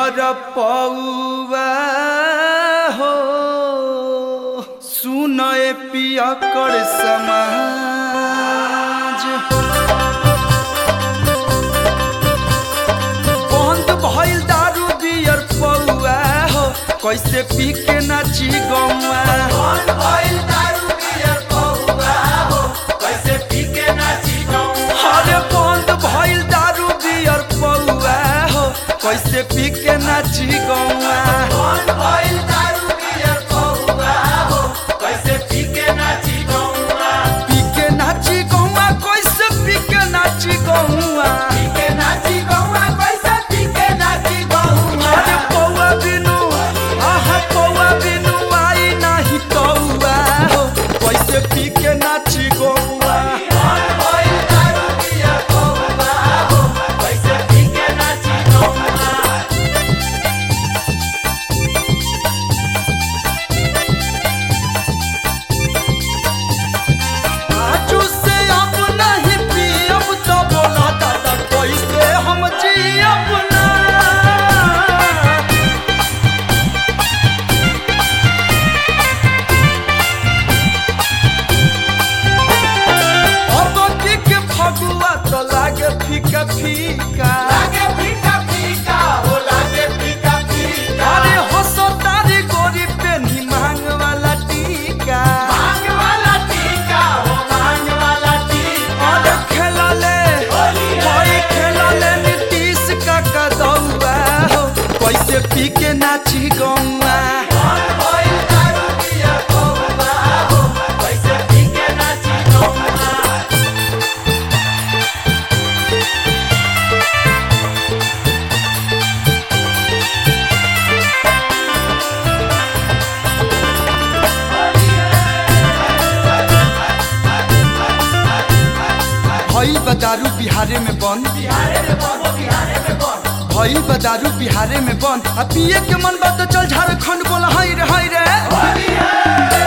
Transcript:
पियर पौआ हो सुनए पियकर समाज बंद भइल दारू बियर पौआ हो कैसे पी के नाची गौआ अरे बंद भइल दारू बियर पौआ हो कैसे पी के नाची गौआ पी के नाची गौआ कैसे पी के नाची गौआ अरे पौआ बिनु आहा पौआ बिनु आई नाही तौआ हो कैसे पी के नाची गौआ आजू से अब नहीं पियब तो बोला दादा कैसे हम जियब ना अब की के फगुआ तो लागे फीका फीका अरे हंसो तारी गोरी पे नी मांग वाला टीका अरे खेला ले कोई खेला ले नीतीश का कदौआ हो कैसे पी के नाची गौआ भइल बा दारू बिहारे में बंद भइल बा दारू बिहारे में बंद आ पिए के मन बा तो चल झारखंड बोला हाय रे हाय रे